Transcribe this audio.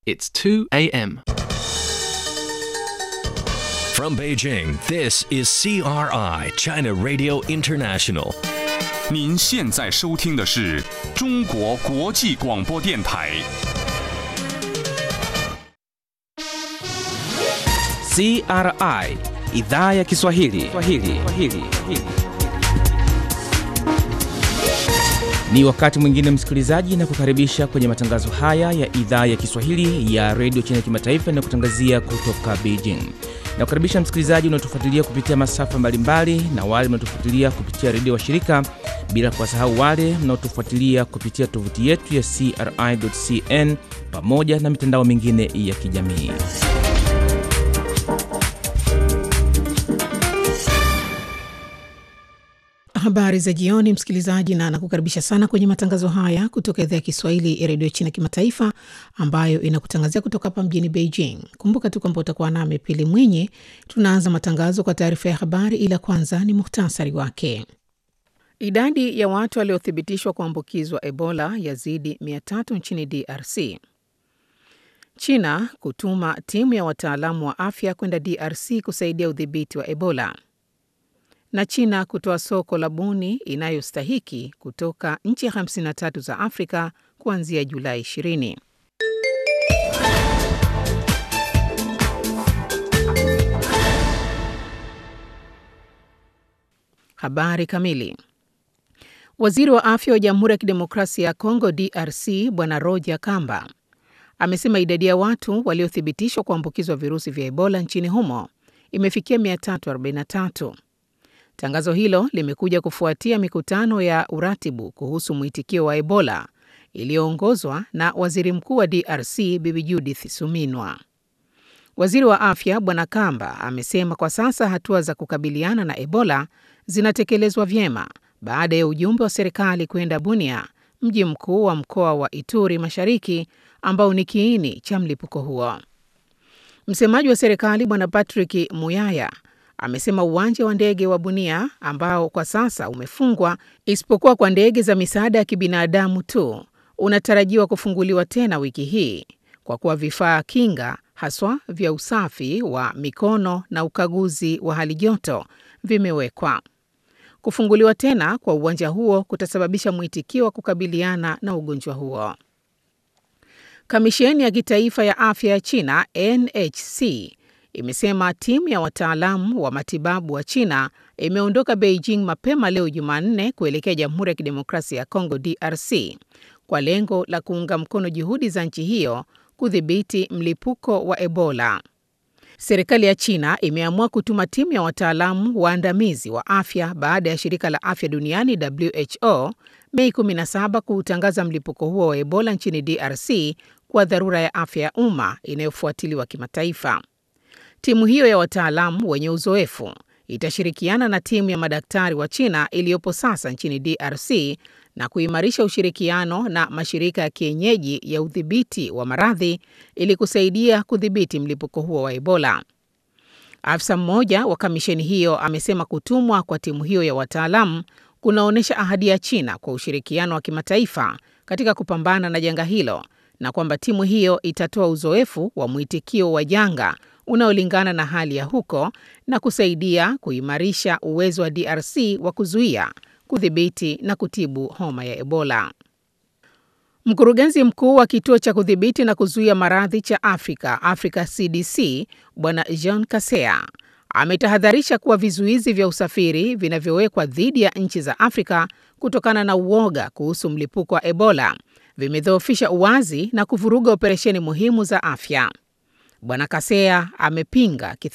It's 2 a.m. From Beijing, this is CRI, China Radio International. 您现在收听的是中国国际广播电台。 CRI idhaa ya Kiswahili. Kiswahili. Kiswahili. Ni wakati mwingine msikilizaji, na kukaribisha kwenye matangazo haya ya idhaa ya Kiswahili ya redio China Kimataifa inayokutangazia kutoka Beijing. Na kukaribisha msikilizaji unaotufuatilia kupitia masafa mbalimbali na wale mnaotufuatilia kupitia redio wa shirika, bila kuwasahau wale mnaotufuatilia kupitia tovuti yetu ya CRI.cn pamoja na mitandao mingine ya kijamii. Habari za jioni, msikilizaji, na nakukaribisha sana kwenye matangazo haya kutoka idhaa ya Kiswahili ya redio China Kimataifa, ambayo inakutangazia kutoka hapa mjini Beijing. Kumbuka tu kwamba utakuwa nami Pili Mwinyi. Tunaanza matangazo kwa taarifa ya habari, ila kwanza ni muhtasari wake. Idadi ya watu waliothibitishwa kuambukizwa Ebola yazidi 300 nchini DRC. China kutuma timu ya wataalamu wa afya kwenda DRC kusaidia udhibiti wa Ebola na China kutoa soko la buni inayostahiki kutoka nchi 53 za Afrika kuanzia Julai 20. Habari kamili. Waziri wa afya wa Jamhuri ya Kidemokrasia ya Kongo DRC Bwana Roger Kamba amesema idadi ya watu waliothibitishwa kuambukizwa virusi vya Ebola nchini humo imefikia 343. Tangazo hilo limekuja kufuatia mikutano ya uratibu kuhusu mwitikio wa Ebola iliyoongozwa na Waziri Mkuu wa DRC Bibi Judith Suminwa. Waziri wa Afya Bwana Kamba amesema kwa sasa hatua za kukabiliana na Ebola zinatekelezwa vyema baada ya ujumbe wa serikali kwenda Bunia, mji mkuu wa mkoa wa Ituri Mashariki ambao ni kiini cha mlipuko huo. Msemaji wa serikali Bwana Patrick Muyaya amesema uwanja wa ndege wa Bunia ambao kwa sasa umefungwa isipokuwa kwa ndege za misaada ya kibinadamu tu unatarajiwa kufunguliwa tena wiki hii kwa kuwa vifaa kinga haswa vya usafi wa mikono na ukaguzi wa hali joto vimewekwa. Kufunguliwa tena kwa uwanja huo kutasababisha mwitikio wa kukabiliana na ugonjwa huo. Kamisheni ya kitaifa ya afya ya China NHC imesema timu ya wataalamu wa matibabu wa China imeondoka Beijing mapema leo Jumanne kuelekea Jamhuri ya Kidemokrasia ya Kongo DRC kwa lengo la kuunga mkono juhudi za nchi hiyo kudhibiti mlipuko wa Ebola. Serikali ya China imeamua kutuma timu ya wataalamu waandamizi wa afya baada ya shirika la afya duniani WHO Mei 17 kuutangaza mlipuko huo wa Ebola nchini DRC kwa dharura ya afya ya umma inayofuatiliwa kimataifa. Timu hiyo ya wataalamu wenye uzoefu itashirikiana na timu ya madaktari wa China iliyopo sasa nchini DRC na kuimarisha ushirikiano na mashirika ya kienyeji ya udhibiti wa maradhi ili kusaidia kudhibiti mlipuko huo wa Ebola. Afisa mmoja wa kamisheni hiyo amesema kutumwa kwa timu hiyo ya wataalamu kunaonyesha ahadi ya China kwa ushirikiano wa kimataifa katika kupambana na janga hilo na kwamba timu hiyo itatoa uzoefu wa mwitikio wa janga unaolingana na hali ya huko na kusaidia kuimarisha uwezo wa DRC wa kuzuia, kudhibiti na kutibu homa ya Ebola. Mkurugenzi mkuu wa kituo cha kudhibiti na kuzuia maradhi cha Afrika, Africa CDC, Bwana Jean Kasea ametahadharisha kuwa vizuizi vya usafiri vinavyowekwa dhidi ya nchi za Afrika kutokana na uoga kuhusu mlipuko wa Ebola vimedhoofisha uwazi na kuvuruga operesheni muhimu za afya. Bwana Kasea amepinga